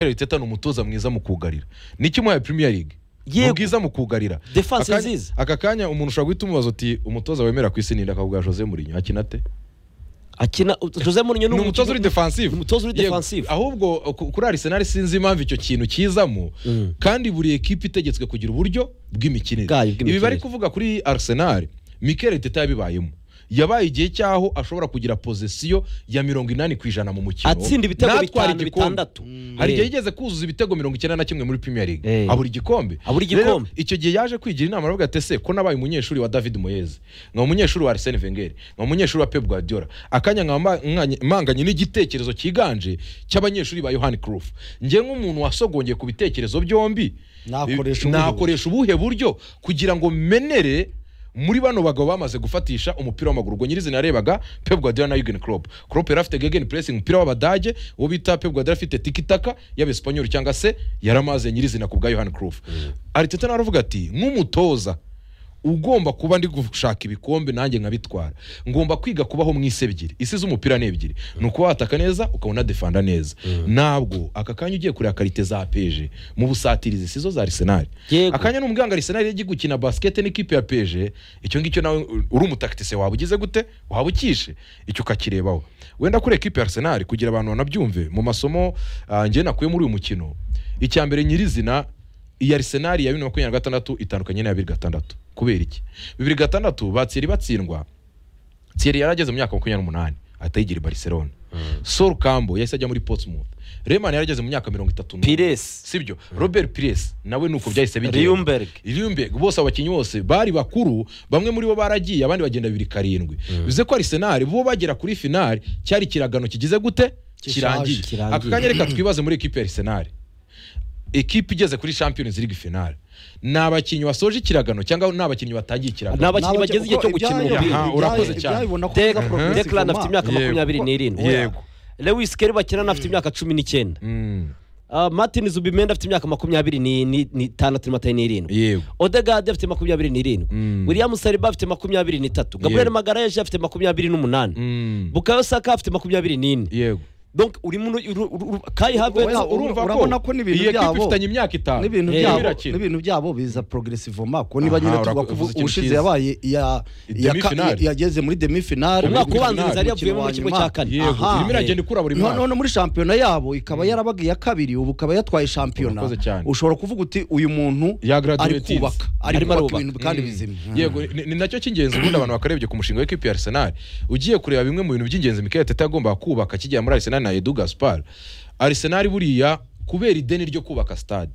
Arteta ni umutoza mwiza mu kugarira niki umuhaye premier league ni yego bwiza mu kugarira defense Akanya- nziza aka kanya umuntu ushobora guhita umubaza uti umutoza wemera ku isi ninde akavuga Jose Mourinho akina ate akina Jose Mourinho ni umutoza uri defensive ni umutoza uri Yego. defensive ahubwo ku- kuri Arsenal sinzi impamvu icyo kintu kizamo Mm. kandi buri ekipe itegetswe kugira uburyo bw'imikinire Bwayo bw'imikinire. ibi bari kuvuga kuri Arsenal Mikel Arteta yabibayemo yabaye igihe cyaho ashobora kugira pozisiyo ya mirongo inani ku ijana mu mukino atsinda ibitego Natwara bitanu igikombe. bitandatu hari Eh, igihe yigeze kuzuza ibitego mirongo icyenda na kimwe muri Premier League Eh. abura igikombe Abura Rero, igikombe. icyo gihe yaje kwigira inama aravuga ati ese ko nabaye umunyeshuri wa David Moyes nka umunyeshuri wa Arsene Wenger nka umunyeshuri wa Pep Guardiola akanya nkaba mba- nkanye- mpanganye n'igitekerezo cyiganje cy'abanyeshuri ba Johan Cruyff njye nk'umuntu wasogongeye ku bitekerezo byombi Nakoresha eh, ubuhe nakoresha ubuhe buryo kugira ngo menere muri bano bagabo bamaze gufatisha umupira w'amaguru ubwo nyirizina yarebaga Pep Guardiola na Jurgen Klopp Klopp yari afite gegen pressing umupira w'abadage uwo bita Pep Guardiola afite tikitaka y'abespanyol cyangwa se yaramaze nyirizina ku bwa Johan Cruyff Arteta nawe aravuga ati nk'umutoza ugomba kuba ndi gushaka ibikombe nanjye nkabitwara ngomba kwiga kubaho mu isi ebyiri isi z'umupira ni ebyiri ni ukuba wataka neza ukaba unadefanda neza ntabwo aka kanya ugiye kureba karite za peje mu busatirizi si zo za arisenali Yego. akanya ni umuganga arisenali yagiye gukina basikete n'ikipe ya peje icyo ngicyo nawe uri umutakitise waba ugize gute waba ukishe icyo ukakirebaho wenda kuri ekipe ya arisenali kugira abantu banabyumve mu masomo ah, njye nakuye muri uyu mukino icya mbere nyirizina iyi arisenali ya bibiri na makumyabiri na gatandatu itandukanye n'iya bibiri gatandatu kubera iki bibiri gatandatu batsiri batsindwa tsiri yari ageze mu myaka makumyabiri n'umunani ahita yigira i barcelona sol kambo yahise ajya muri portsmouth reman yari ageze mu myaka mirongo itatu n'umwe. Pires sibyo robert pires nawe ni uko byahise bigenda Riumberg Iliumbe bose abakinnyi bose bari bakuru bamwe muri bo baragiye abandi bagenda bibiri karindwi bivuze ko arisenali bo bagera kuri finali cyari ikiragano kigize gute kirangiye kirangiye. aka kanya reka twibaze muri ekipe ya arisenali ekipe igeze kuri champions league finale ni abakinnyi basoje ikiragano cyangwa ni abakinnyi batangiye Ni ikiragano aba- abakinnyi bageze igihe cyo gukina umupira. urakoze cyane. Dec- Declan afite imyaka Yego. makumyabiri n'irindwi Yego. Lewis Kelly bakirana afite imyaka cumi n'icyenda Mm, Ah, Martin Zubimenda afite imyaka makumyabiri ni- ni- n'itandatu na n'irindwi yego Odegaard afite makumyabiri n'irindwi Mm. William Saliba afite makumyabiri n'itatu Gabriel Yego. Magalhaes afite makumyabiri n'umunani Mm, Bukayo Saka afite makumyabiri n'ine yego donc urimo uru- uru- uru- Kai Havertz Wenda- urumva urabona ko ni ibintu iyi ekipe byabo. ifitanye imyaka itanu n'ibintu Eh, byabo birakina. n'ibintu byabo biza progressivement ko niba Aha, nyine tuvuga urakoze, ko uvuze ikintu ubushize cyiza. yabaye iya iya ka- Demi-finale. yageze muri demi finale umwaka Demi-finale, ubanza yari yavuyemo mu wanyuma. kimwe cya kane yego Aha. irimo iragenda ikura buri mwaka none muri shampiyona yabo ikaba yarabaga iya kabiri ubu ikaba yatwaye shampiyona Urakoze cyane. ushobora kuvuga uti uyu muntu Ya graduate ari kubaka is. ari Arimo kubaka arubaka. ibintu kandi Mm. bizima yego ni- ni nacyo cy'ingenzi ubundi abantu bakarebye ku mushinga w'ikipe ya Arsenal ugiye kureba bimwe mu bintu by'ingenzi Mikel Arteta yagomba kubaka akigera muri Arsenal na Edu Gaspar Arsenal buriya kubera ideni ryo kubaka stade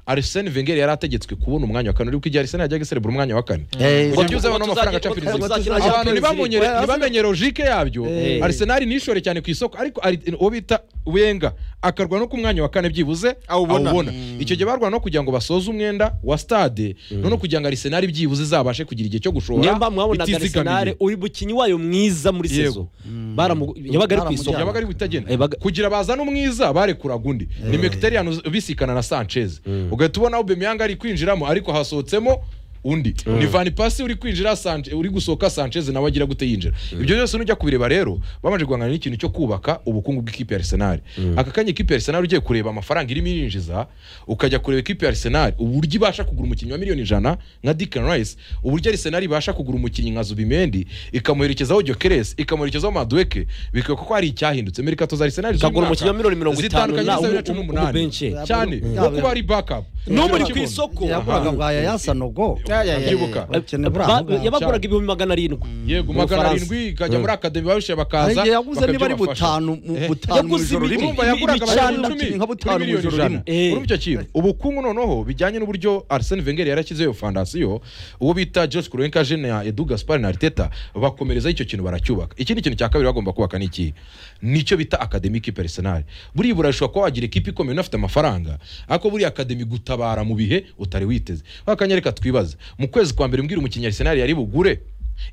Arsene Wenger yari ategetswe kubona umwanya wa kane uri igihe Arsenal yajyaga iserebura umwanya wa kane Eh, ngo njye uze abantu Ngo amafaranga tuzajya- Champions ngo League tuzakina abantu Champions ntibamenye League. ntibamenye logike yabyo Eh. Arsenal nishore cyane ku isoko ariko Ari- uwo bita Wenger akarwana no ku mwanya wa kane byibuze Awubona. awubona icyo gihe barwana no kugira ngo basoze umwenda wa stade none kugira ngo Arsenal byibuze izabashe kugira igihe cyo gushora niyo mba mwabonaga itizigamiye. Arsenal uri mukinnyi wayo mwiza muri Yego. sezo Baramu- yabaga ari ku Baramujyana. isonga yabaga ari butagenda Eh, baga- kugira bazane umwiza barekuraga undi ni mekiteriyani ubisikana na sanchez ugahita ubona ubemeyanga ari kwinjiramo ariko hasohotsemo undi ni vani pasi uri kwinjira Sanche- uri gusohoka sanchez nawe agira gute yinjira ibyo byose nujya kubireba rero babanje guhangana n'ikintu cyo kubaka ubukungu bw'ikipe ya arsenal aka kanya ikipe ya arsenal ugiye kureba amafaranga irimo irinjiza ukajya kureba ikipe ya arsenal uburyo ibasha kugura umukinnyi wa miliyoni ijana nka Declan Rice uburyo Arsenal ibasha kugura umukinnyi nka Zubimendi ikamuherekezaho Gyökeres ikamuherekezaho Madueke bikekwa ko hari icyahindutse mereka toza Arsenal kagura umukinnyi wa z'uyu mwaka miliyoni mirongo itanu zitandukanye na n'iza umu- bibiri na cumi umu- n'umunani. umubenche. cyane Mm. wo kuba ari backup N'ubu uri ku Kibuno. isoko yaguraga bwa yayasa nogo Ya, ya, ya, Ndabyibuka. ya, ya. Bakene Ba- buriya muga. yabaguraga ibihumbi magana arindwi yego Mu magana Bufaransa. arindwi ikajya muri akademi babishe bakaza Nanjye yaguze niba ari bakabyabafasha. butanu mu- Eh. butanu mu Yaguze ijoro imi- rimwe urumva yaguraga Ibicanda abantu icumi nka butanu kuri miliyoni mu ijoro ijana rimwe. urumva icyo kintu ubukungu noneho bijyanye n'uburyo Arsene Wenger yarashyizeho iyo fondasiyo uwo bita George Kurenka Jene na Edu Gaspar na Arteta bakomerezaho icyo kintu baracyubaka ikindi kintu cya kabiri bagomba kubaka ni iki nicyo bita akademiki personal buriya burashobora kuba wagira ekipi ikomeye unafite amafaranga ariko buriya akademi gutabara mu bihe utari witeze wakanya reka twibaze mu kwezi kwa mbere mbwira umukinnyi Arsenal yari bugure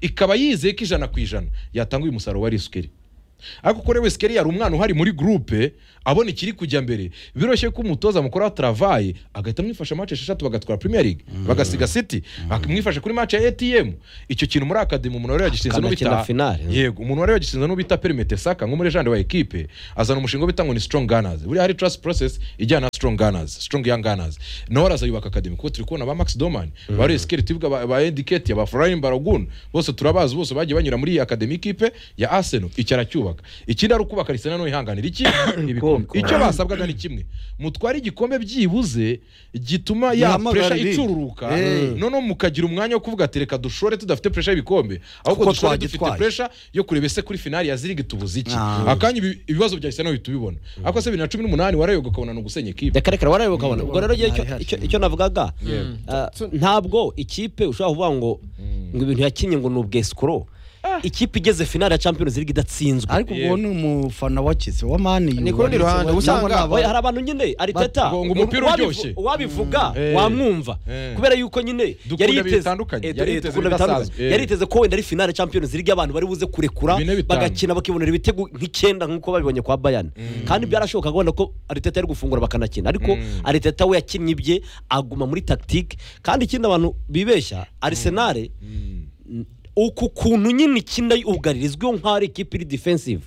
ikaba yizeye ko ijana ku ijana yatanga uyu musaruro wa risikeri ariko kuri wese yari umwana uhari muri gurupe abona ikiri kujya mbere biroroshye ko umutoza mukuru wa travaye agahita amwifasha match esheshatu bagatwara premier league bagasiga city akamwifasha kuri match ya atm icyo kintu muri akademi umuntu wari yagishinze Akanakina n'ubita finale. yego umuntu wari wagishinze n'ubita perimete saka nko muri jande wa ekipe azana umushinga wo bita ngo ni strong gunners buriya hari trust process ijyana na strong gunners strong young gunners nawe arazayubaka akademi kuko turi kubona ba max doman ba res keritivuga ba, ba endiketi ba florian baragun bose turabazi bose bagiye banyura muri iyi akademi ikipe ya arsenal icyo aracyubaka ikindi ari ukubaka arsenal no ihanganira iki ibikombe icyo basabwaga ni kimwe mutware igikombe byibuze gituma ya Ihamagarire. pressure icururuka Eh. noneho mukagira umwanya wo kuvuga ati reka dushore tudafite pressure y'ibikombe ahubwo Kuko dushore twagitwaye. dufite pressure yo kureba ese kuri finali ya zirigi tubuze iki Ah. akanya ibi- ibibazo bya arsenal bihita ubibona ariko se bibiri na cumi n'umunani warayoga ukabona ni ugusenya ikipe reka reka warayoboka abona ubwo rero icyo- Hari icyo- hari. icyo navugaga Yego. ah, ntabwo ikipe ushobora kuvuga ngo ngo ibintu yakinnye ngo ni ubwesikoro ikipe igeze finale ya champions league idatsinzwe ariko ubwo ni umufana wakize wa mani Ni ku rundi ruhande, usanga- Oya, hari abantu nyine ariteta Ngo- ngo umupira wabivu- uryoshye. wabivuga Eh. wamwumva Eh. kubera yuko nyine Dukunda yari ibintu yiteze- bitandukanye, eh, yari eh, yiteze dukunda ibidasanzwe. bitandukanye. Eh. yari yiteze ko wenda ari finale champions league abantu bari buze kurekura Bine bitanu. bagakina bakibonera ibitego nk'icyenda nk'uko babibonye kwa bayani kandi byarashobokaga wenda ko ariteta yari gufungura bakanakina ariko ariteta we yakinnye ibye aguma muri tactique kandi ikindi abantu bibeshya arisenale uku kuntu nyine ikina yugarira izwiho nk'aho ari ikipe iri defensive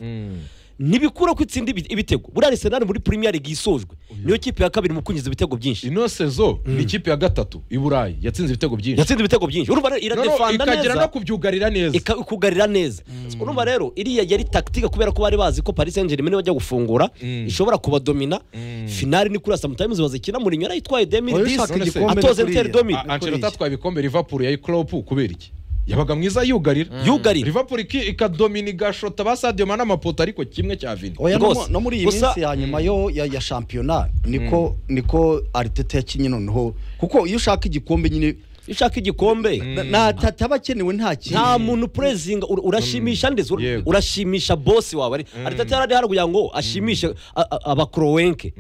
ntibikura ko itsinda ibi- ibitego buriya arisenali muri premier league yisojwe niyo kipe ya kabiri mu kwinjiza ibitego byinshi ino sezo ni ikipe ya gatatu i burayi yatsinze ibitego byinshi yatsinze ibitego byinshi urumva rero No, no, iradefanda ikagera no neza kubyugarira neza ika- ikugarira neza urumva rero iriya yari tactique kubera ko bari bazi ko paris saint germain bajya gufungura ishobora kubadomina finale ni kuri asamutayimuzi bazikina mourinho yarayitwaye Oya, ushaka 2010 igikombe atoza ni kuriya. inter domi A- ancelotti atwaye ibikombe liverpool ya klopp kubera iki yabaga mwiza yugarira yugarira liverpool iki- ikadomina igashota ba sadio mana amapoto ariko kimwe cya vini oya no mu- Rwose. no muri iyi Gusa- minsi ya nyuma yo ya, ya shampiyona niko niko ariteta yakinye noneho kuko iyo ushaka igikombe nyine iyo ushaka igikombe na- na tataba akenewe nta kintu nta muntu upurezinga ur- urashimisha ndetse ur- Yego. urashimisha bosi wawe ari aritati yari hari kugira ngo ashimishe a- a- abakorowenke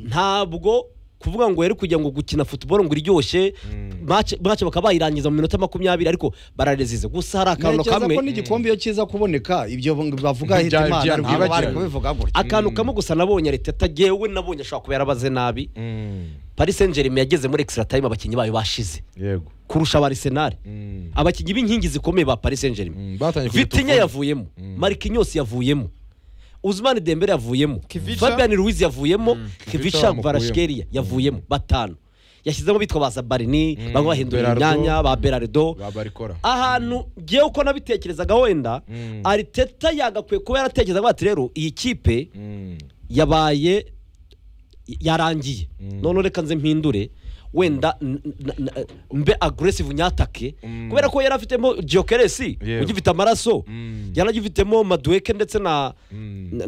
ntabwo kuvuga ngo yari kugira ngo gukina futuboro ngo iryoshye mace bakaba bayirangiza mu minota makumyabiri ariko bararezize gusa hari akantu ntekereza kamwe ko n'igikombe iyo kiza kuboneka ibyo bavuga Ntibya- hitimana byari ntabwo bari bwibagirana. kubivuga gutya akantu kamwe gusa nabonye ariteta yewe nabonye ashobora kuba yarabaze nabi paris saint germain yageze muri extra time abakinnyi bayo bashize yego kurusha abarisenali abakinnyi b'inkingi zikomeye ba paris saint germain Mm, batangiye kugituka. vitinya yavuyemo marikinyos yavuyemo uzimani dembele yavuyemo Kivica. fabian ruiz yavuyemo Kivica kivica bamukuyemo. varashkeria yavuyemo batanu yashyizemo bitwa ba sabarini bamwe bahindura Berardo. imyanya ba berardo babarikora ahantu ngewe uko nabitekerezaga wenda Mm. ariteta yagakwiye kuba yaratekerezaga bati rero iyi kipe yabaye yarangiye none reka nze mpindure wenda n- n- n- mbe aguresivu nyatake kubera ko yari afitemo jokeresi Yewe. ugifite amaraso yanagifitemo maduweke ndetse na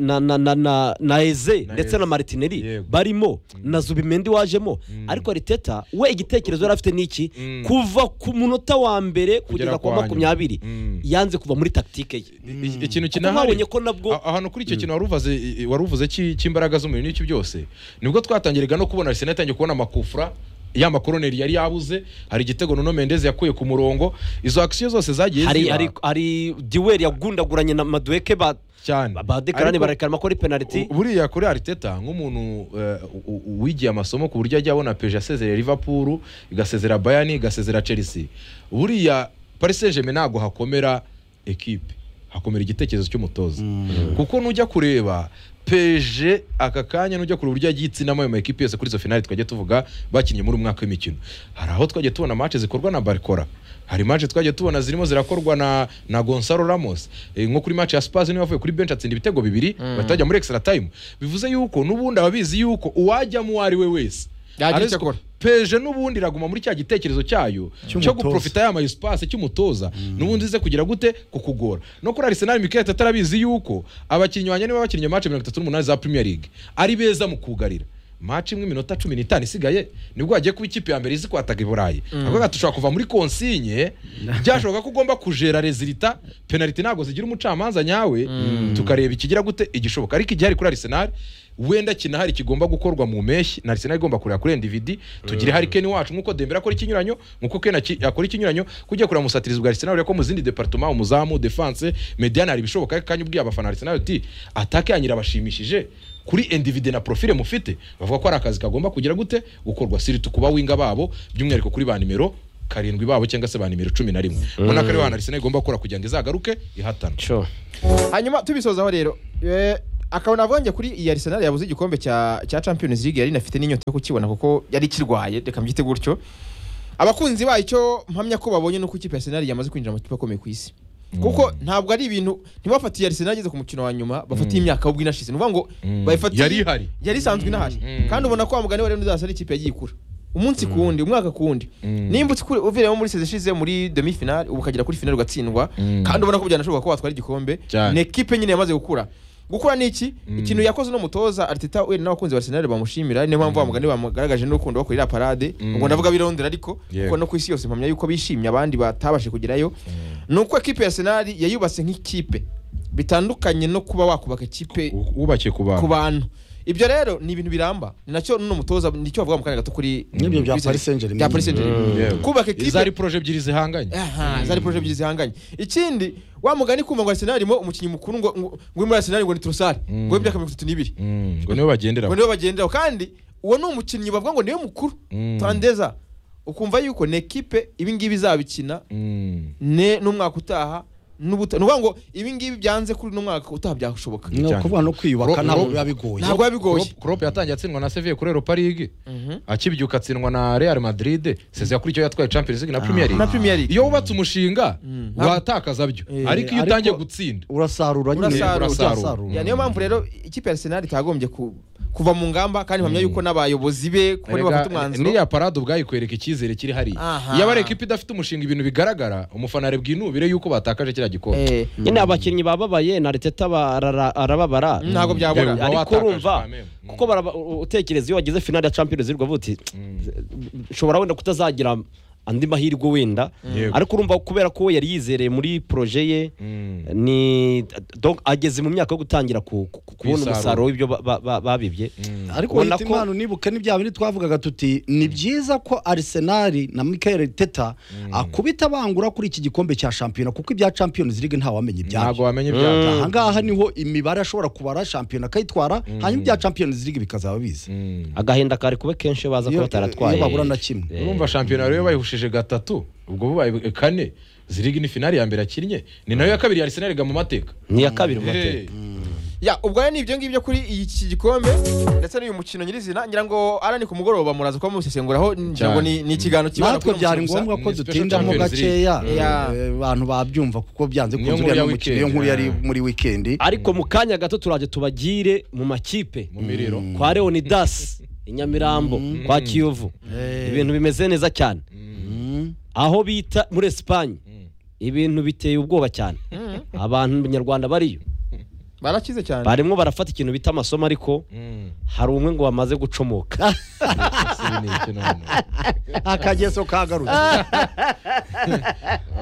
na na na na na eze ndetse Eze. na maritineri Yego. barimo na zubimendi wajemo ariko ariteta we igitekerezo yari afite niki Mm. kuva ku munota wa mbere kugera ku wa kwa nyuma. makumyabiri Mm. yanze kuva muri tactique ye I- ikintu kuko mwabonye ko nabwo A- ahantu kuri icyo kintu waruvuze i- i- waruvuze cy'i- cy'imbaraga z'umubiri n'iki byose nibwo twatangiraga no kubona Arsenal yatangiye kubona amakufra ya makoroneri yari yabuze hari igitego Nuno Mendes yakuye ku murongo izo action zose zagiye hari ziba hari hari duweri yagundaguranye na maduweke ba cyane ba dekarani Ariko- barekarama ko ari penaliti U- buriya kuri ariteta nk'umuntu eh, u- u- wigiye amasomo ku buryo ajya abona peje asezerera liverpool igasezera bayani igasezera chelsea buriya paris saint germain ntabwo hakomera ekipe hakomera igitekerezo cy'umutoza kuko nujya kureba peje aka kanya nujya kureba uburyo yagiye itsinamo ayo makipe yose kuri izo finali twajya tuvuga bakinnye muri umwaka w'imikino hari aho twajya tubona match zikorwa na barikora hari match twajya tubona zirimo zirakorwa na na Gonzalo Ramos Eh, nko kuri match ya Spurs niwe wavuye kuri bench atsinda ibitego bibiri bahita bajya muri extra time bivuze yuko n'ubundi ababizi yuko uwajya mu ari we wese Yagira icyo Ariko akora. peje n'ubundi iraguma muri cya gitekerezo cyayo cyo Cy'umutoza. guprofita ya mayisipasi cy'umutoza n'ubundi ize kugira gute kukugora no kuri arisenali mikete atarabizi yuko abakinnyi wanjye niba bakinnye mace mirongo itatu n'umunani za premier league ari beza mu kugarira match imwe iminota cumi n'itanu isigaye nibwo wagiye kuba ikipe ya mbere izi kwataka i burayi avuga ati ushobora kuva muri konsinye byashoboka ko ugomba kujera rezilita penaliti ntabwo zigira umucamanza nyawe tukareba ikigira gute igishoboka ariko igihari kuri arisenali wenda kinahari kigomba gukorwa mu mpeshyi na arisenali igomba kureba kuri endividi tugire harikeni wacu nk'uko dembera akora ikinyuranyo nk'uko kena ki- akora ikinyuranyo kujya kureba umusatirizi bwa arisenali ureba ko mu zindi departoma umuzamu defanse mediane hari ibishoboka ariko kanya ubwiye abafana arisenali uti atake yanyu irabashimishije kuri endivide na profile mufite bavuga ko ari akazi kagomba kugira gute gukorwa siritu kuba winga babo by'umwihariko kuri ba nimero karindwi babo cyangwa se ba nimero cumi na rimwe ubona ko ariho hantu arisenali igomba gukora kugira ngo izagaruke ihatana sure. hanyuma tubisozaho rero eh, akabona avonye kuri iyi Arsenal yabuze igikombe cya cya Champions League yari inafite n'inyota yo kukibona kuko yari kirwaye reka mbyite gutyo abakunzi bacyo mpamya ko babonye nuko ikipe ya Arsenal yamaze kwinjira mu kipe akomeye ku isi kuko ntabwo ari ibintu ntibafatiye Arsenal igeze ku mukino wa nyuma bafatiye imyaka ahubwo inashize ni ukuvuga ngo Mm. bayifatiye Yari ihari. yari isanzwe inahari Mm. kandi ubona ko wa mugani wa Leonidas ari ikipe yagiye ikura umunsi ku wundi umwaka ku wundi Mm. nimba utsi- uviremo muri seze ishize muri demi finale ubu ukagera kuri finale ugatsindwa Mm. kandi ubona ko byanashoboka ko watwara igikombe Cyane. ni ekipe nyine yamaze gukura gukura ni iki Mm. ikintu yakoze n'umutoza ariteta we n'abakunzi ba arsenal bamushimira niyo mpamvu bamugani bamugaragaje n'urukundo bakorera parade Mm. ubwo ndavuga birondera ariko Yego. kuko no ku isi yose mpamya yuko bishimye abandi batabashe kugerayo ni uko ekipe ya arsenal yayubatse nk'ikipe bitandukanye no kuba wakubaka ikipe U- wubakiye ku bantu ku bantu ibyo rero ni ibintu biramba ni nacyo n'uno mutoza nicyo bavuga mu kanya gato kuri N'ibyo bya kuri Paris Saint- Saint-Germain. bya Paris Saint-Germain. Mm. Yewe. kubaka izo ari ekipe poroje ebyiri zihanganye Aha, zari poroje ebyiri zihanganye ikindi wa mugani kumva ngo arsenal mo umukinnyi mukuru ngo ngo ngo uri muri arsenal ngo ni turusari ngo w'imyaka mirongo itatu n'ibiri Mm, ngo nibo bagendera ngo niwe bagenderaho kandi uwo ni umukinnyi bavuga ngo niwe mukuru Mm. tandeza ukumva yuko ni ekipe ibingibi izabikina Mm, ne n'umwaka utaha n'ubuta ni ukuvuga ngo ibingibi byanze kuri n'umwaka utaha byashoboka ni cyane. ukuvuga no kwiyubaka Ro- ntabwo ro- biba bigoye ntabwo biba bigoye Klopp- Klopp yatangiye atsindwa na Sevilla kuri Europa League Mhm. akibyuka atsindwa na Real Madrid seze yakurikiyeho yatwaye Champions League na Premier League na Premier League. iyo wubatse umushinga Mm. uratakaza byo Eh, ariko iyo ariko- utangiye gutsinda urasarura nyine Urasarura. Mm. Ya, niyo mpamvu rero ikipe ya Arsenal itagombye ku- kuva mu ngamba kandi mpamya yuko n'abayobozi be kuko niba bafite Erega, umwanzuro niriya parade ubwayikwereka icyizere kiri hariya Aha. iyo ari ekipa idafite umushinga ibintu bigaragara umufana arebwa inubire yuko batakaje kiriya gikombe Eh, nyine abakinnyi bababaye na Arteta barara- arababara Mm, ntabwo byabura. Yewe, uba ariko watakaje urumva kameme. Mm. kuko baraba- u- utekereza iyo wagize finale ya Champions League uvuga uti nshobora wenda kutazagira andi mahirwe wenda Yego. ariko urumva kubera ko we yari yizereye muri proje ye Mm. ni donc ageze mu myaka yo gutangira ku- ku- ku- kubona Kwisarura. umusaruro w'ibyo ba- ba- ba- babibye ariko Ubona wita ko- impano unibuke ni bya bindi twavugaga tuti ni byiza ko arisenali na mikayeli teta akubita bangura kuri iki gikombe cya shampiyona kuko ibya champions league ntawamenya ntabwo ibyayo wamenye ibyago ahangaha niho imibare ashobora kubara shampiyona akayitwara hanyuma ibya champions league bikazaba biza Mm. agahinda kari kuba kenshi baza Iyo- kuba bataratwaye iyo babura na kimwe. Eh, urumva shampiyona rero bayihushije gatatu ubwo bubaye kane zirigi ni finali ya mbere yakinnye ni nayo ya kabiri ya arisenali mu mateka ni iya kabiri mu mateka Hey. ya ubwo rero ni ibyo ngibyo kuri iki gikombe ndetse n'uyu mukino nyirizina ngira ngo ara ni ku mugoroba muraza kuba musesenguraho ngira ngo ni ni ikiganiro kibana natwe kuri uno byari mukino gusa. ngombwa ko Ni special dutindamo Champions gakeya League. Yeah. eh, abantu babyumva kuko byanze Niyo kunze nkuru ya uriya mukino weekend. iyo nkuru yari Yeah. muri wikendi ariko mu kanya gato turaje tubagire mu makipe mu miriro kwa leonidas i nyamirambo kwa kiyovu ibintu bimeze neza cyane aho bita muri esipanye ibintu biteye ubwoba cyane abantu nyarwanda bariyo barakize cyane barimo barafata ikintu bita amasomo ariko Mm. hari umwe ngo wamaze gucomoka Ibi ni iki none? akageso kagarutse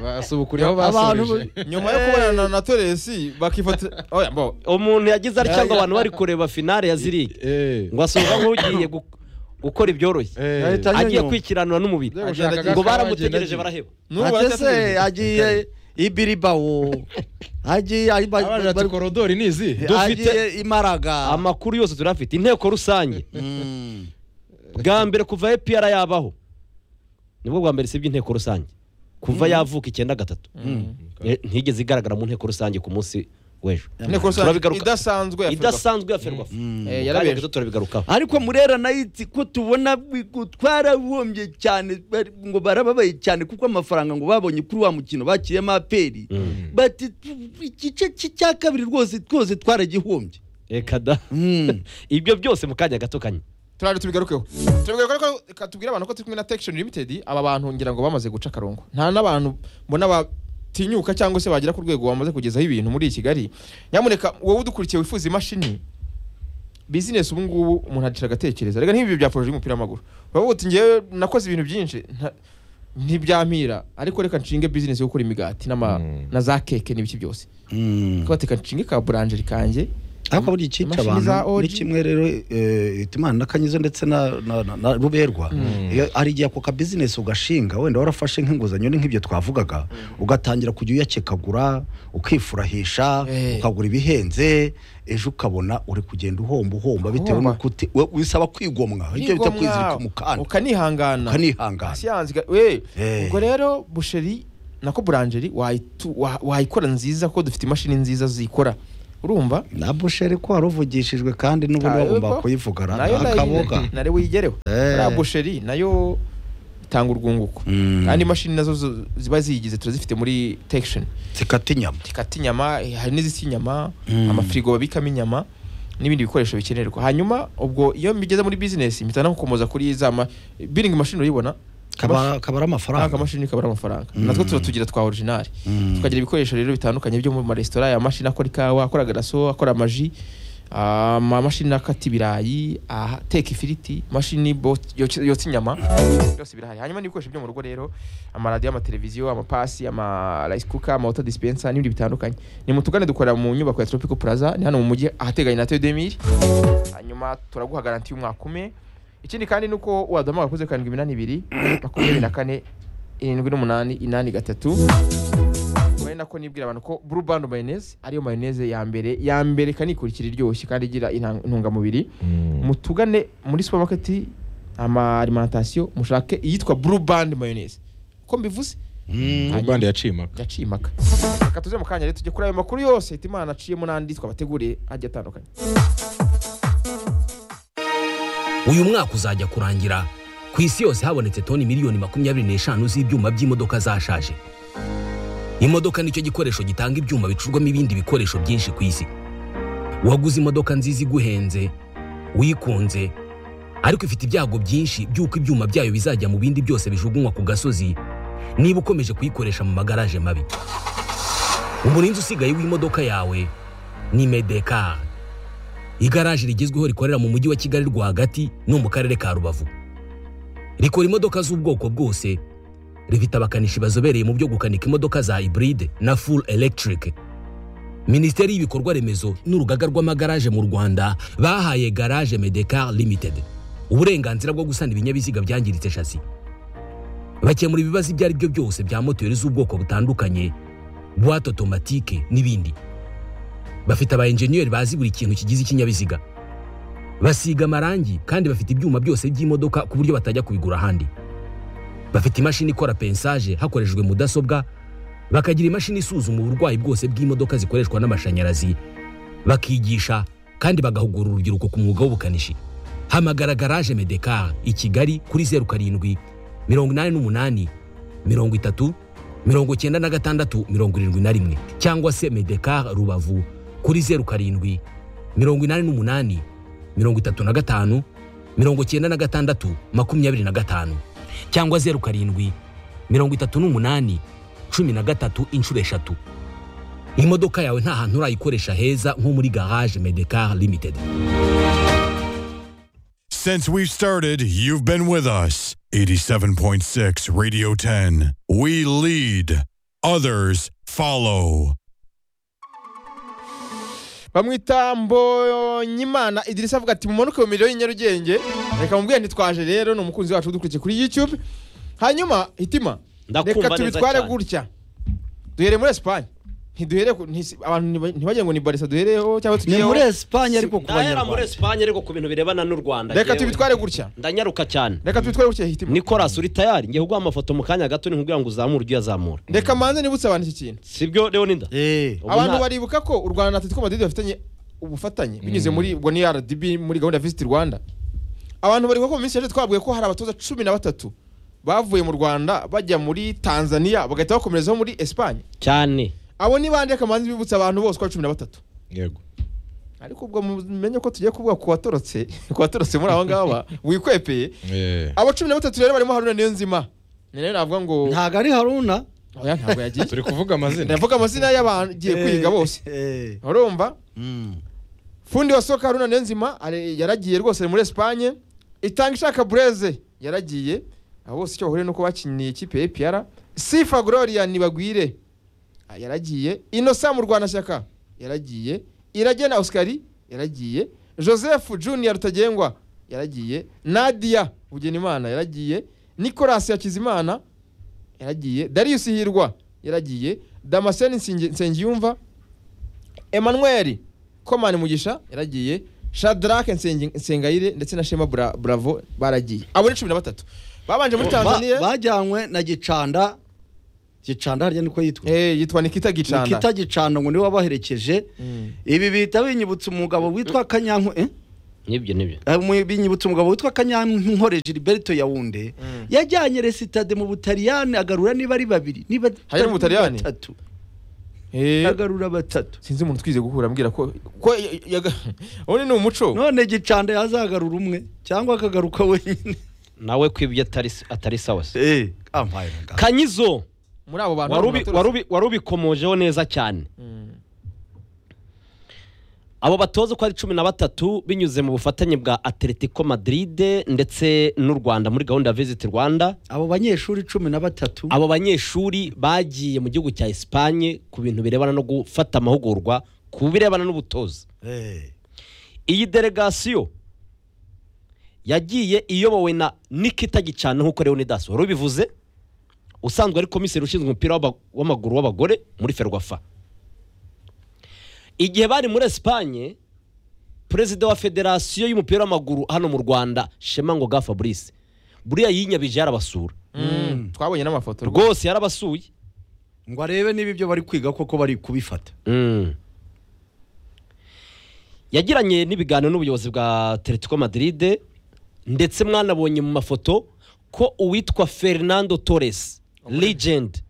basubukuriyeho Abantu basubije nyuma yo kubonana na toresi bakifata oya mbo umuntu yagize atya ngo abantu bari kureba finale ya zirige Eh. ngo asohoka nk'ugiye gu- gukora ibyoroshye Eh. Ahita agiye yanyuma. kwikiranura n'umubiri Agenda agenda ngo agenda baramutegereje agenda. baraheba N'ubu ate se baracyategereje. agiye ibiribawo agiye ari- ba- Abandi bati bari- korodori ni izi agiye imaraga amakuru yose turafite inteko rusange bwa mbere kuva epr yabaho nibwo bwa mbere sibyo inteko rusange kuva yavuka icyenda gatatu Eh, ntigeze igaragara mu nteko rusange ku munsi w'ejo inteko rusange Turabigaruka- idasanzwe ya Ferwafa. idasanzwe ya ferwafa Eh, kanya yarabeje. gato turabigarukaho ariko murera nayiti ko tubona bigu- twarahombye cyane bari- ngo barababaye cyane kuko amafaranga ngo babonye kuri wa mukino bakiriyemo aperi bati tu- igice ki- cya kabiri rwose twose twaragihombye reka da Mm. ibyo byose mu kanya gato kanya turaje tubigarukeho tubigarukeho ariko reka tubwire abantu ko turi kumwe na Tection Limited aba bantu ngira ngo bamaze guca akarongo nta n'abantu mbona batinyuka cyangwa se bagera ku rwego bamaze kugezaho ibintu muri Kigali nyamuneka wowe udukurikiye wifuza imashini bizinesi ubu ngubu umuntu acisha agatekereza reka nk'ibi bya poroje y'umupira w'amaguru uravuga uti ngewe nakoze ibintu byinshi nta- ntibyampira ariko reka nshinge bizinesi yo gukora imigati n'ama- Mm. na za keke n'ibiki byose Mm. kuko reka nshinge ka buranjeri kanjye ariko buriya icyica Imashini abantu za OG. ni kimwe rero eh, itumanaho na kanyizo ndetse na na- na- na ruberwa Iyo- hari igihe ako kabizinesi ugashinga wenda warafashe nk'inguzanyo ni nk'ibyo twavugaga ugatangira kujya uyakekagura ukifurahisha Eh. ukagura ibihenze ejo ukabona uri kugenda uhomba uhomba bitewe Uhomba. n'uko uti- we- wisaba kwigomwa ibyo bita Kwigomwa, kwizirika umukanda ukanihangana ukanihangana siyanzi ga- we Eh. ubwo rero busheri nako buranjeri wayitu- wa- wayikora nziza ko dufite imashini nziza zikora urumva na busheri ko waruvugishijwe kandi n'ubundi Ah, bagomba yego. kuyivugana nayo nayo- akaboga nayo wiyigereho Eh. buriya busheri nayo itanga urwunguko Mm. kandi imashini nazo zo- ziba ziyigize turazifite muri tekishoni zikata inyama zikata inyama eh, hari n'izisa inyama Mm. amafirigo babikamo inyama n'ibindi bikoresho bikenerwa hahanyuma ubwo iyo mbigeze muri bizinesi mpita nagukomoza kuri za ma biringi mashini urayibona kaba kaba ari nta amafaranga kamashini kabura amafaranga Mm. natwo tuba tugira twa orijinali Mm. tukagira ibikoresho rero bitandukanye byo mu maresitora aya mashini akora ikawa akora garaso akora amaji ah, amamashini akata ibirayi ateka ifiriti imashini bo- yotsa yotsa inyama byose birahari hanyuma n'ibikoresho byo mu rugo rero amaradiyo amateleviziyo amapasi amarayisi kuka amawota disipensa n'ibindi bitandukanye ni mutugane dukorera mu nyubako ya tropico plaza ni hano mu mujyi ahateganye na tedemiri hanyuma turaguha garanti y'umwaka umwe ikindi kandi ni uko waduhamagara kuri zeru karindwi iminani ibiri makumyabiri na kane irindwi n'umunani inani gatatu ari nako nibwira abantu ko blue band mayonnaise ariyo mayonnaise ya mbere ya mbere ikanikurikira iryoshye kandi igira inta- intungamubiri mutugane muri supermarket ama alimentation mushake iyitwa blue band mayonnaise uko mbivuze urubande yacimaka yaciye impaka reka tuze mu kanya rero tujye kuri ayo makuru yose Hitimana aciyemo n'andi twabateguriye agiye atandukanye uyu mwaka uzajya kurangira ku isi yose habonetse toni miliyoni makumyabiri n'eshanu z'ibyuma by'imodoka zashaje imodoka nicyo gikoresho gitanga ibyuma bicurwamo ibindi bikoresho byinshi ku isi waguze imodoka nziza iguhenze wikunze ariko ifite ibyago byinshi by'uko ibyuma byayo bizajya mu bindi byose bijugunywa ku gasozi niba ukomeje kuyikoresha mu magaraje mabi umurinzi usigaye w'imodoka yawe ni medekari igaraje rigezweho rikorera mu mujyi wa kigali rwagati no mu karere ka rubavu rikora imodoka z'ubwoko bwose rifite abakanishi bazobereye mu byo gukanika imodoka za hybride na full electric minisiteri y'ibikorwa remezo n'urugaga rw'amagaraje mu rwanda bahaye garage medecar limited uburenganzira bwo gusana ibinyabiziga byangiritse shasi bakemura ibibazo ibyo ari byo byose bya moteri z'ubwoko butandukanye buwate otomatike n'ibindi bafite aba enjeniyeri bazi buri kintu kigize ikinyabiziga basiga amarangi kandi bafite ibyuma byose by'imodoka ku buryo batajya kubigura ahandi bafite imashini ikora pensaje hakoreshejwe mudasobwa bakagira imashini isuzuma uburwayi bwose bw'imodoka zikoreshwa n'amashanyarazi bakigisha kandi bagahugura urubyiruko ku mwuga w'ubukanishi hamagara garaje medekar i kigali kuri zeru karindwi mirongo inani n'umunani mirongo itatu mirongo cyenda na gatandatu mirongo irindwi na rimwe cyangwa se medekar rubavu kuri zeru karindwi mirongo inani n'umunani mirongo itatu na gatanu mirongo cyenda na gatandatu makumyabiri na gatanu cyangwa zeru karindwi mirongo itatu n'umunani cumi na gatatu inshuro eshatu imodoka yawe nta hantu urayikoresha heza nko muri garage medekar limited Since we've started, you've been with us. 87.6 Radio 10. We lead, others follow. bamwita mbonyimana idirisa avuga ati mumanuke mu miriro y'inyarugenge reka mubwire ntitwaje rero ni umukunzi wacu udukurikiye kuri youtube hanyuma hitima Ndakumva reka neza tubitware cyane. gutya duhere muri esipanye ntiduhere ku- ntisi- abantu ntiba- ntibagire ngo ni barisa duhereho cyangwa ni tugiyeho muri esipanye ariko ku ndahera muri banyarwanda esipanye ariko ku bintu birebana n'u rwanda reka njyewe. tubitware gutya ndanyaruka cyane reka tubitware gutya hitima nicolas uri tayari ngiye kuguha amafoto mu kanya gato nkubwira ngo uzamure ujye uyazamura reka manze nibutse abantu iki kintu sibyo leonida Eh. Ubu abantu nta- baribuka ko u rwanda na atletico madrid bafitanye ubufatanye binyuze muri ubwo ni rdb muri gahunda ya visit rwanda abantu baribuka ko mu minsi yashize twabwiye ko hari abatoza cumi na batatu bavuye mu rwanda bajya muri tanzania bagahita bakomerezaho muri esipanye cyane abo ni bande kamanzi bibutsa abantu bose ko ari cumi na batatu yego ariko ubwo mumenye ko tugiye kuvuga ku watorotse ku watorotse muri aba ngaba wikwepeye Eh, abo cumi na batatu rero barimo haruna niyo nzima ni nayo navuga ngo ntabwo ari haruna oya ntabwo yagiye turi kuvuga amazina ndavuga amazina y'abantu agiye kwiga bose Eh. urumva Mm. fundi wa soka haruna niyonzima ari- yaragiye rwose muri esipanye itanga ishaka bureze yaragiye abo bose icyo bahuriye nuko bakiniye ikipe ya epr sifa gloria nibagwire ah, yaragiye inosa mu rwanashyaka yaragiye iragena osikari yaragiye joseph junior rutagengwa yaragiye nadia bugenimana yaragiye nicolas yakizimana yaragiye darius hirwa yaragiye damascene Nsingi- nsengiyumva emmanuel komani mugisha yaragiye shadrake Nsengi- nsengayire ndetse na shema Bra- bravo baragiye abo ni cumi na batatu babanje muri Ba- tanzania bajyanywe na gicanda gicanda harya niko yitwa Eh, yitwa nikita gicanda nikita gicanda ngo niwe wabaherekeje ibi bihita binyibutsa umugabo witwa kanyanku eh? n'ibyo n'ibyo Eh, mu- binyibutsa umugabo witwa kanyankore gilberto yawunde yajyanye resitade mu butaliyani agarura niba ari babiri niba Hari no mu Butaliyani? batatu Eh, agarura batatu sinzi umuntu twize guhura ambwira ko ko ya- ya- ubundi ni umuco none gicanda yazagarura umwe cyangwa akagaruka wenyine nawe kwibye atari atari sawa se eh ampaye muganga. kanyizo muri abo bantu warubi- baturutse- warubi- warubikomojeho neza cyane abo batoza uko ari cumi na batatu binyuze mu bufatanye bwa atletico madrid ndetse n'u rwanda muri gahunda ya visit rwanda abo banyeshuri cumi na batatu abo banyeshuri bagiye mu gihugu cya esipanye ku bintu birebana no gufata amahugurwa ku birebana n'ubutoza Eh, iyi delegasiyo yagiye iyobowe na nikita gicana nk'uko leonidas wari ubivuze usanzwe ari komiseri ushinzwe umupira w'aba- w'amaguru w'abagore muri ferwafa igihe bari muri esipanye perezida wa federasiyo y'umupira w'amaguru hano mu rwanda shema ngoga fabrice buriya yinyabije yarabasura Mm, twabonye n'amafoto rwose yarabasuye ngo arebe niba ibyo bari kwiga koko bari kubifata yagiranye n'ibiganiro n'ubuyobozi bwa Atletico Madrid ndetse mwanabonye mu mafoto ko uwitwa Fernando Torres legend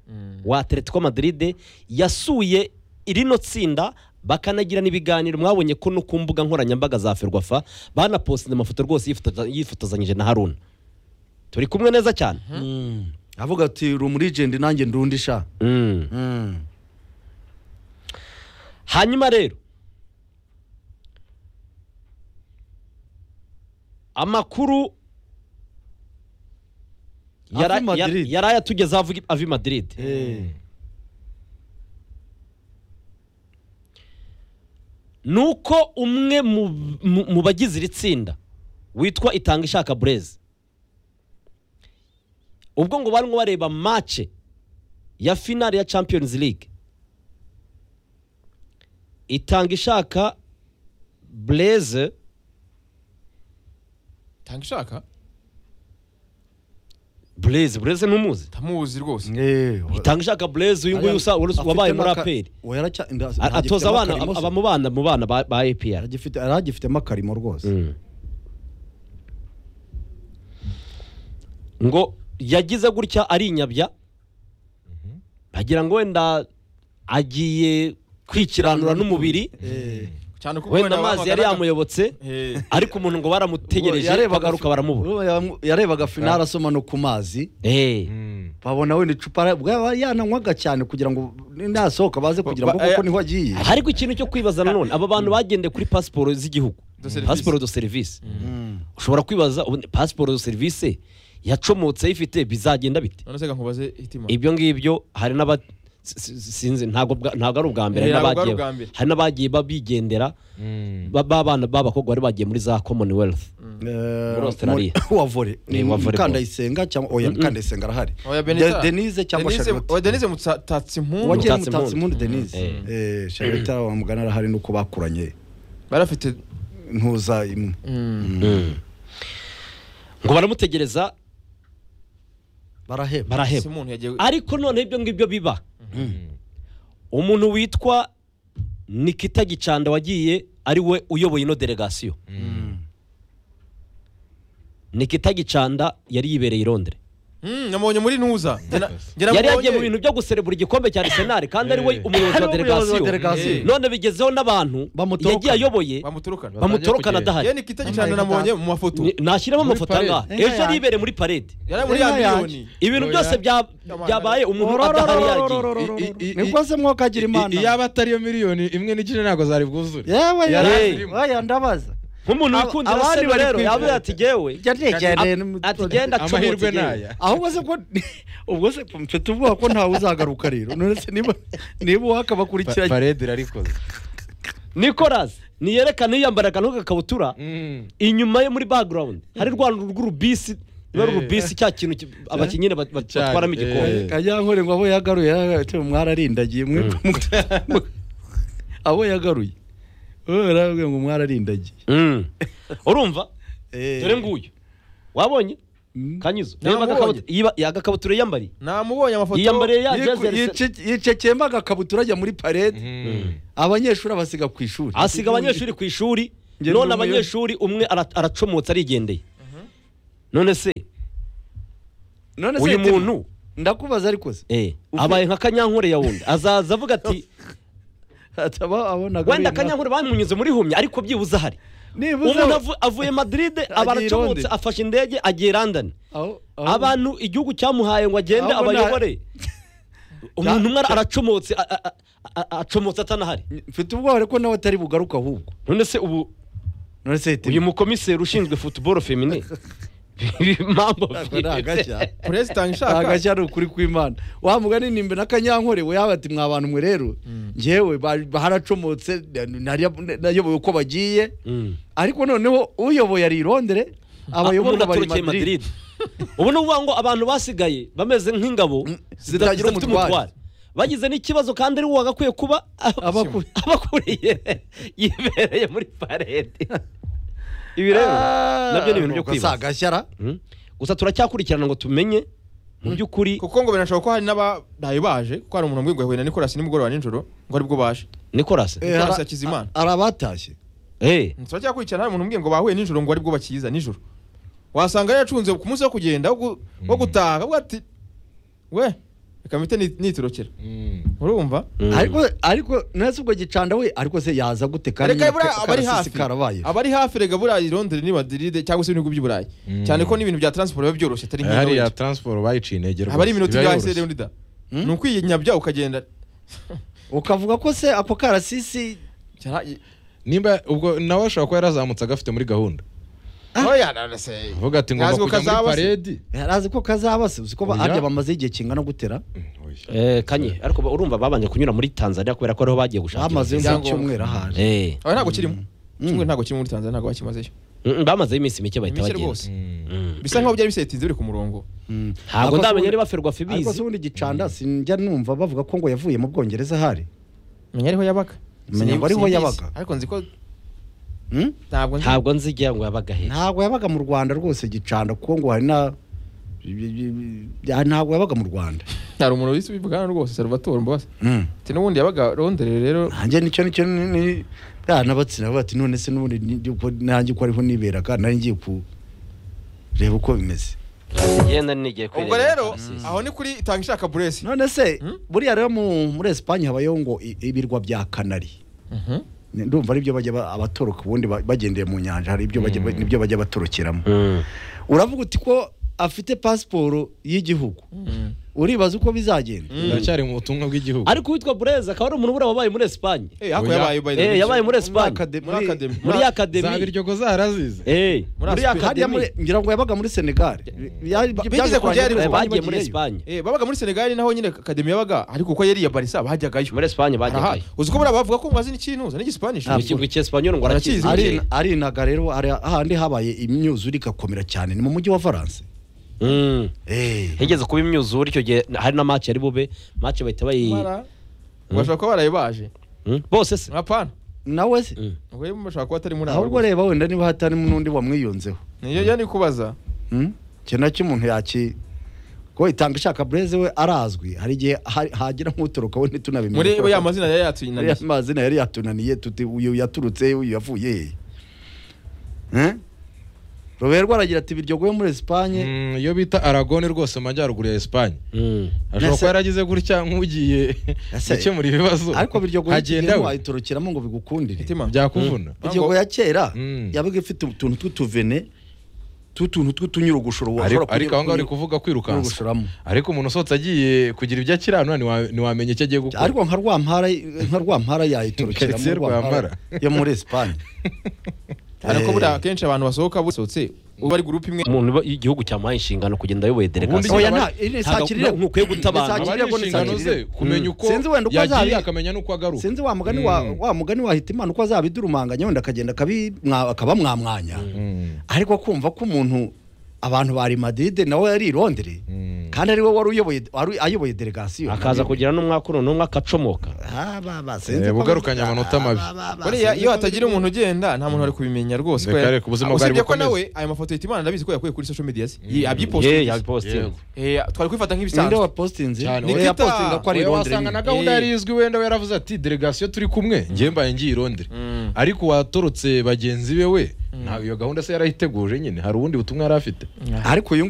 wa Atletico Madrid yasuye irino tsinda bakanagira n'ibiganiro mwabonye ko no ku mbuga nkoranyambaga za Ferwafa banapostinze amafoto rwose yifotoza- yifotozanyije na Haruna turi kumwe neza cyane avuga ati uri umurijenti nanjye ndundisha Mm. hanyuma rero amakuru yara- Avi Madrid. ya- yari ayatugezaho avuga avi madrid ni uko umwe mu, mu, mu bagize iri tsinda witwa itanga ishaka bureze ubwo ngo barimo bareba mace ya finale ya champions league itanga ishaka bureze tanga ishaka bureze bureze ntumuzi tamuzi rwose itanga ishaka bureze uyu nguyu usa- wari usa- wabaye muri aperi atoza abana ab- aba mu bana mu bana ba ba APR aragifitemo akarimo rwose ngo yagize gutya arinyabya agira ngo wenda agiye kwikiranura n'umubiri cyane kuko wenda wenda amazi yari bahamagaraga- yamuyobotse Eh, ariko umuntu ngo baramutegereje bagaruka baramubura baramubura yarebaga finale asoma no ku mazi Eh. babona wenda icupa bwaba yananywaga cyane kugira ngo nasohoka baze kugira ngo Ba- koko eh, niho agiye ariko ikintu cyo kwibaza nanone aba bantu bagendeye kuri pasiporo z'igihugu service. pasiporo do serivisi ushobora kwibaza ubu pasiporo do serivisi yacomotse ayifite bizagenda bite none se reka nkubaze hitima ibyo ngibyo hari n'aba si- si- sinzi ntabwo bwa- ntabwo ari ubwa mbere Eh, hari ntabwo ari n'abagiye- ubwa mbere. hari n'abagiye babigendera ba- b'abana b'abakobwa bari bagiye muri za commonwealth Eh, Muri Australia. mu- wa vore Eh, wa volleyball. mukandayisenga cyangwa oya mukandayisenga arahari Oya, Benita. De- denise cyangwa Denise- Charlotte. oya, denise mutatsi impundu Wagiye- wagira Mutatsi mutatsi Mpundu. impundu denise Mm. Eh, charlotte wamugana arahari nuko bakuranye bari bafite ntuza imwe ngo baramutegereza baraheba ese baraheba umuntu yagiye ariko noneho ibyo ngibyo biba umuntu witwa nikita gicanda wagiye ari we uyoboye ino delegasiyo nikita gicanda yari yibereye i londres Mm, namubonye muri nuza Njye na- njye yari yagiye mu namubonye- bintu byo guserebura igikombe cya arsenal kandi ari we umuyobozi wa Ari we umuyobozi wa delegasiyo delegasiyo. none bigezeho n'abantu Bamutorokana. yagiye ayoboye bamuturukana bamutorokana kugenda. adahari yewe ni kita gicana namubonye mu mafoto Ni- nashyiramo Muri amafoto parade. angahe Inka ejo yanjye. yibereye muri parade yari muri ya Inka yanjye. miliyoni ibintu Oya. byose bya- byabaye umuntu adahari yagiye niko se mwoka agira imana iyaba atariyo miliyoni imwe n'igice ntabwo zari bwuzure yewe Yari yewe, arimo. oya ndabaza nk'umuntu Ab- wikundira abandi seno bari rero yavuye kwivota. ati gewe jya ntegereye n'imutwe. ati genda comotse amahirwe gewe." naya ahubwo se ko ubwo se mfite ubwoba ko ntawe uzagaruka rero none se niba niba Pa- wakabakurikiranye parede irarikoze nicolas niyerekana yiyambaraga nk'agakabutura Mm. inyuma ye muri background hari rwa rw'urubisi ruba rurubisi cya kintu ki- abakinnyi bat- bat- Cyane, batwaramo eh. igikombe kanyankore ngo abo yagaruye yagaruye mwararindagiye mwe mwe- abo yagaruye wowe urababwira ngo mwararindagiye Mm. urumva Eh. dore nguyu wabonye Mm. kanyuzo Nta reba mubonye. agakabutura- yiba- yagakabutura yiyambariye namubonye amafoto yiyambariye ya Yiku- jezi Arsenal. yice- yicekeyemo agakabutura ajya muri parede Mm. abanyeshuri abasiga ku ishuri asiga abanyeshuri ku ishuri none Njye ndi umuyobozi. abanyeshuri umwe ara- aracomotse arigendeye none se none se uyu Tima, muntu ndakubaza ariko se eh, Uvuye- abaye nka kanyankore ya wundi azaza avuga ati ataba abonaga wenda ari inka- kanyankore bamunyuze muri humye ariko byibuze ahari nibuze umuntu avu- avuye madrid aba Agiye i aracomotse Londres. afashe indege agiye i london aho- aho- abantu igihugu cyamuhaye ngo agende Ahubwo nta- abayobore umuntu umwe aracomotse a- a- a- a- acomotse atanahari mfite ubwoba ariko nawe atari bugaruka ahubwo none se ubu none se Tima, uyu mukomiseri ushinzwe futuboro femine mambo ntabwo ari agashya perezida nshaka agashya ari ukuri kw'imana wa mugani nimbe na kanyankore we yaba ati mwa bantu mwe rero njyewe ba- haracomotse nari- nayoboye uko bagiye ariko noneho uyoboye ari i Londres abayobora bari i madrid ubu ni ukuvuga ngo abantu basigaye bameze nk'ingabo zitagira zidafite umutware. bagize n'ikibazo kandi ari uwa gakwiye kuba Abakuriye. abakuriye yibereye muri parede ibi rero nabyo ni ibintu byo kwibaza agashyara Mm. gusa turacyakurikirana ngo tumenye mu by'ukuri kuko ngo binashoboka ko hari n'abadayi baje kuko hari umuntu wambwiye ngo yahuye na nicolas nimugoroba nijoro ngo aribwo baje nicolas Eh, Nicolas ara- Hakizimana. a- arabatashye Eh, turacyakurikirana hari umuntu umbwiye ngo bahuye nijoro ngo aribwo bakiza nijoro wasanga yaracunze ku munsi wo kugenda wo gu- wo gutaha kavuga ati we reka mpite ni- niturokera Mm. urumva ariko ariko nese ubwo gicanda we ariko se yaza gute kandi reka buriya ka- abari karasisi hafi karabaye abari hafi rega buriya i londres ni madrid cyangwa se ibihugu by'i Mm. cyane ko n'ibintu bya transport biba byoroshye atari nk'ino hariya wacu. transport bayiciye intege haba ari iminota biba ibyahisere yoroshye. unida ni ukwinyabya ukagenda ukavuga ko se ako karasisi Cyara- nimba ubwo nawe ashobora kuba yarazamutse agafite muri gahunda Oya, na- na se- avuga ati ngomba Ntazi ko kujya muri kazaba se. paredi yarazi ko kazaba se uzi ko ba- Oya. harya bamaze igihe kingana gutera eh, kanye ariko ba- urumva babanje kunyura muri tanzania kubera ko ariho bagiye gushakira bamaze visa. mu cyumweru ahaje Eh, Oya, ntabwo kirimo kimwe ntabwo kirimo muri tanzania ntabwo bakimazeyo mm, bamazeho iminsi mike bahita mike bagenda rwose Mm. bisa nkaho byari bisetinze biri ku murongo ntabwo Ariko ndamenya se niba ferwa ariko se fibizi ubundi gicanda sinjya numva bavuga ko ngo yavuye mu bwongereza ahari menya ariho yabaga Menya ngo ariho Simbizi. yabaga. ariko nzi ko Hmm? ntabwo nzi ntabwo nzigira ngo yabaga he ntabwo yabaga mu rwanda rwose gicanda kuko ngo hari na Ya- ntabwo yabaga mu rwanda hari umuntu wese ubivuga hano rwose salvatore mbabazi Mm. ati n'ubundi yabaga rondere rero nanjye nicyo nicyo ni- ni- bwana batsina bati none se n'ubundi ni- ni- ko- nanjye uko ariho niberaga nari ngiye ku reba uko bimeze genda nigiye ubwo rero aho ni kuri tanga ishaka buresi none se buriya rero mu- muri esipanye habayeho ngo i- ibirwa bya kanari Ni- ndumva ari byo bajya ba- abatoroka ubundi ba- bagendeye mu nyanja hari ibyo bajya ba- nibyo bajya batorokeramo uravuga uti ko afite pasiporo y'igihugu uribaza uko bizagenda biracyari mu butumwa bw'igihugu ariko uwitwa bureza akaba ari umuntu buriya wabaye muri esipanye ako Oya. yabaye by the Eh, way. yabaye muri muri esipanye akade- muri muri- akademi muri za akademi biryogo zarazize Eh, Muri muri Aspen. hariya akademi muri ngira ngo yabaga muri senegal bigeze kujyayo Eh, ariko bagiye muri esipanye Eh, babaga muri senegali naho nyine akademi yabaga ariko uko yari iya barisa bajyagayo muri esipanye Aha, bajyayo uzi ko buriya bavuga ko mwazi n'ikinuza n'igisipanishi ikigo cy'esipanyol ngo arakizi ari Arakizi. ari inaga rero hari ahandi habaye imyuzure igakomera cyane ni mu mujyi wa Valence Mm. eh higeze kuba imyuzure icyo gihe hari na match yari bube match bahita bayi Mara, bashobora kuba baraye baje Mm. bose se hapana nawe se ubwo rero bashobora kuba atari muri abo ahubwo reba wenda niba hatarimo n'undi wamwiyunzeho niyo yari kubaza Hmm? icyo nacyo umuntu yaki ko itanga ishaka bureze we arazwi hari igihe ha- hagira nk'utoroka we ntitunabimenya muri Kuko ya mazina yari ariya yatuyinaniye mazina yari yatunaniye tuti uyu yaturutse he, uyu yavuye he Eh? roberwa aragira ati biryogoye muri esipanye Mm, iyo bita aragone rwose mu majyaruguru ya esipanye ashobora Nese- kuba yaragize gutya nk'ugiye Nese- gukemura ibibazo ariko biryogoye hagenda ikigemo we ayitorokeramo ngo bigukundire Mitima. byakuvuna biryogo ya kera Mm. yabaga ifite utuntu tw'utuvene tw'utuntu tw'utunyurugushuro ariko washobora ariko aho ngaho uri kunyura- kuvuga kwirukansa kunyurugushuramo ariko umuntu usohotse agiye kugira ibyo akiranura ntiwa- ntiwamenya icyo agiye gukora ariko nka rwampara nka rwampara yayitorokeramo Quartier Rwampara. yo muri esipanye ariko buriya akenshi abantu basohoka basohotse uba ari gurupe imwe umuntu uba- igihugu cyamuhaye inshingano kugenda ayoboye delegasiyo Ubundi- oya nta iri ni saa Ntabwo- kirere ntukwiye guta abantu. Ni saa aba ari kirere ngo ni saa inshingano ze kirere. kumenya uko Sinzi wenda uko yagiye azabi- akamenya n'uko agaruka sinzi wa mugani wa Mm. wa mugani wahita imana uko azabidurumanganya wenda akagenda akabimwa- akabamwamwanya Mm. ariko kumva ko umuntu abantu bari madide nawe yari i Londres Mm. kandi ari we wari uyoboye wari ayoboye delegasiyo akaza kugira n'umwakuru n'umwe akacomoka Ah, ba, ba, Eh, sinzi ko- bugarukanye amanota mabi. Ah, ba, ba, ba, buriya sinzi iyo ko- hatagira umuntu ugenda nta muntu wari kubimenya rwose Reka ko- reka ubuzima bwari usibye ko bukomeze. nawe ayo mafoto yitimana ndabizi ko yakuye kuri social media ze ye yabyipostinze yabipositinze Yego. Eh, twari kwifata ninde nk'ibisanzwe wapostinze Cyane, ninde oya. yapostinga ko ari i Oya, Londres wasanga na gahunda Eh. yari izwi wenda we yaravuze ati delegasiyo turi kumwe njye mbaye ngiye i Londres ariko watorotse bagenzi be we ntabwo iyo gahunda se yarayiteguje nyine hari ubundi butumwa yari afite ariko uyu